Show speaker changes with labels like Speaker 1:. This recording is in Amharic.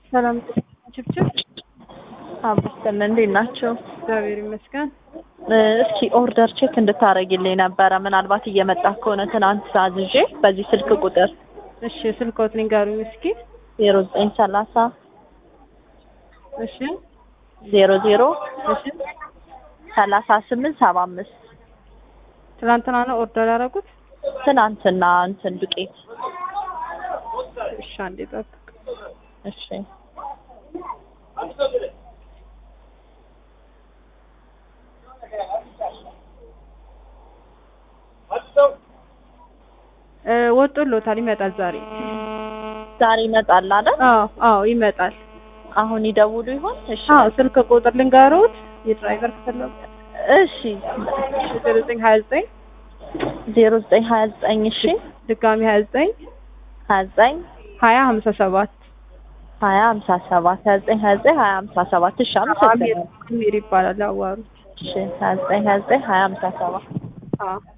Speaker 1: ሰላም ችብችብ
Speaker 2: አብስተን እንዴት ናቸው?
Speaker 1: እግዚአብሔር ይመስገን።
Speaker 2: እስኪ ኦርደር ቼክ እንድታረጊልኝ ነበረ። ምናልባት እየመጣ ከሆነ ትናንት አዝዤ በዚህ ስልክ ቁጥር
Speaker 1: እሺ ስልክዎት ንገሩኝ እስኪ።
Speaker 2: ዜሮ ዘጠኝ ሰላሳ
Speaker 1: እሺ
Speaker 2: ዜሮ ዜሮ
Speaker 1: እሺ
Speaker 2: ሰላሳ ስምንት ሰባ አምስት
Speaker 1: ትናንትና ነው ኦርደር ያደረጉት?
Speaker 2: ትናንትና እንትን ዱቄት
Speaker 1: እሺ አንዴ ጠብቅ።
Speaker 2: እሺ
Speaker 1: እ ወጥቶሎታል ይመጣል ዛሬ።
Speaker 2: ዛሬ ይመጣል አይደል?
Speaker 1: አዎ አዎ ይመጣል።
Speaker 2: አሁን ይደውሉ ይሆን? እሺ
Speaker 1: አዎ ስልክ ቁጥር ልንገሩት የድራይቨር ከፈለጉ
Speaker 2: እሺ
Speaker 1: ዜሮ ዘጠኝ ሀያ ዘጠኝ
Speaker 2: ዜሮ ዘጠኝ ሀያ ዘጠኝ እሺ
Speaker 1: ድጋሚ ሀያ ዘጠኝ
Speaker 2: ሀያ ዘጠኝ
Speaker 1: ሀያ ሀምሳ ሰባት
Speaker 2: ሀያ ሀምሳ ሰባት ሀያ ዘጠኝ ሀያ ዘጠኝ ሀያ ሀምሳ ሰባት እሺ
Speaker 1: አሚር
Speaker 2: አመሰግናለሁ።
Speaker 1: አሚር ይባላል አዋሩት።
Speaker 2: እሺ ሀያ ዘጠኝ ሀያ ዘጠኝ ሀያ ሀምሳ ሰባት
Speaker 1: አዎ